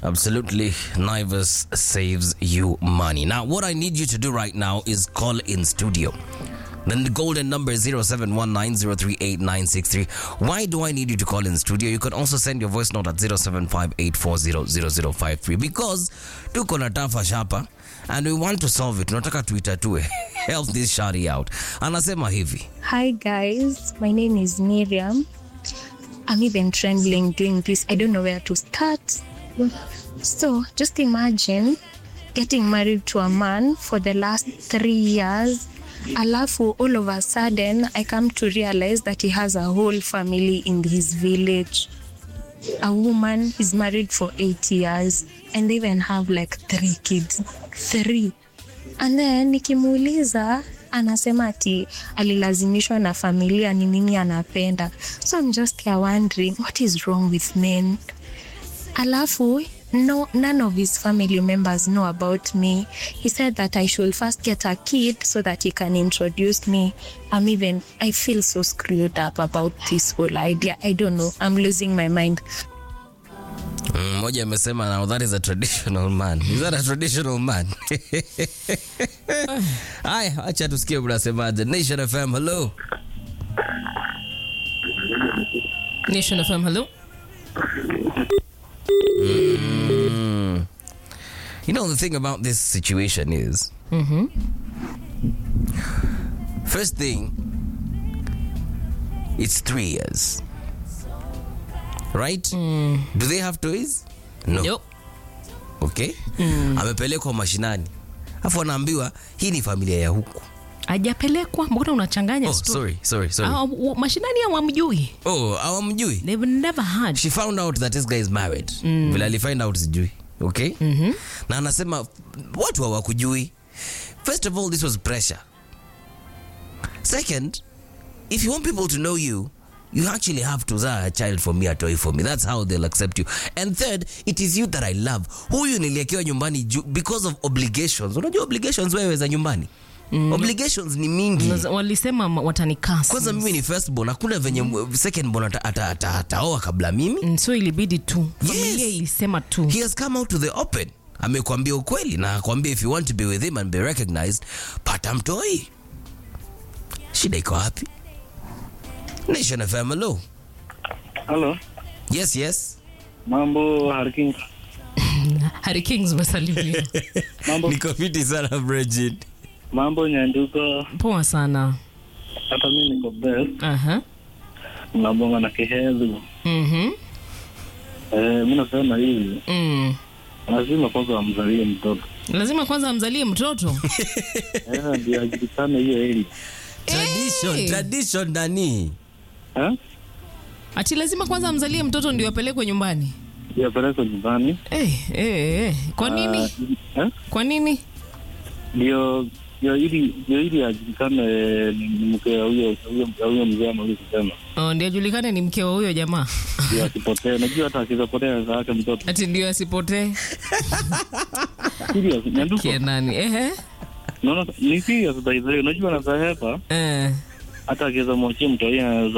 Absolutely. Naivas saves you money. Now, what I need you to do right now is call in studio. Then the golden number is 0719038963. Why do I need you to call in studio? You can also send your voice note at 0758400053 because tuko na tafa shapa and we want to solve it. Tunataka tuitatue. Help this shari out. Anasema hivi. Hi guys, my name is Miriam. I'm even trembling doing this. I don't know where to start. So just imagine getting married to a man for the last three years. Alafu, all of a sudden, I come to realize that he has a whole family in his village. A woman is married for eight years and they even have like three kids. Three. And then nikimuuliza anasema ati alilazimishwa na familia ni nini anapenda. So I'm just here wondering what is wrong with men. Alafu no, none of his family members know about me. He said that I should first get a kid so that he can introduce me. I'm even, I feel so screwed up about this whole idea. I don't know. I'm losing my mind. Mm, Mmoja amesema now that is a traditional man. Is that a traditional man? Haya, acha tusikie mnasemaje. Nation FM, hello. Nation FM, hello. You know the thing about this situation is, first thing, it's three years, right? Do they have toys? No. Nope. Okay. Amepelekwa mashinani, afu anaambiwa hii ni familia ya huku. Ajapelekwa, mbona unachanganya Oh, story? sorry, sorry, sorry. Ah, w- mashinani hawamjui. Oh, hawamjui. They've never heard. she found out that this guy is married vile alifind out sijui okay na anasema watu hawakujui first of all this was pressure second if you want people to know you you actually have to zaa a child for me a toy for me that's how they'll accept you and third it is you that i love huyu niliekewa nyumbani ju- because of obligations unajua obligations wewe za nyumbani obligations ni mingi Unaza- Walisema ma- watanikasi. kwanza mimi ni firstborn hakuna venye secondborn ata- ata- ata- ataoa kabla mimi Mm, so ilibidi tu familia Yes. ilisema tu he has come out to the open amekwambia ukweli na akwambia if you want to be with him and be recognized pata mtoi shida iko wapi nation fm hello Halo, yes yes mambo Harkin, Harry Kings umesalimia mambo niko fiti sana Bridget. mambo Nyanduko, poa sana hata mimi niko best, Aha. nabonga na kihezu. Mhm. Eh, mimi nasema hivi, Mm. lazima kwanza amzalie mtoto lazima kwanza amzalie mtoto eh, ndio ajulikane hiyo eli tradition Hey. tradition nani eh, ati lazima kwanza amzalie mtoto ndio apelekwe nyumbani ndio apelekwe nyumbani eh, eh, eh. kwa nini Ah, eh, kwa nini ndio ndio ili ndio ili ajulikane ni ni mke wa huyo huyo huyo mzee ama huyo kusema oh, ndio ajulikane ni mke wa huyo jamaa ndio asipotee. Najua hata akizapotea za yake mtoto ati ndio asipotee serious. Nyanduko, kie nani ehe naona ni serious by the way. Unajua anazahepa eh. hata akiweza mwachia mtoi anaweza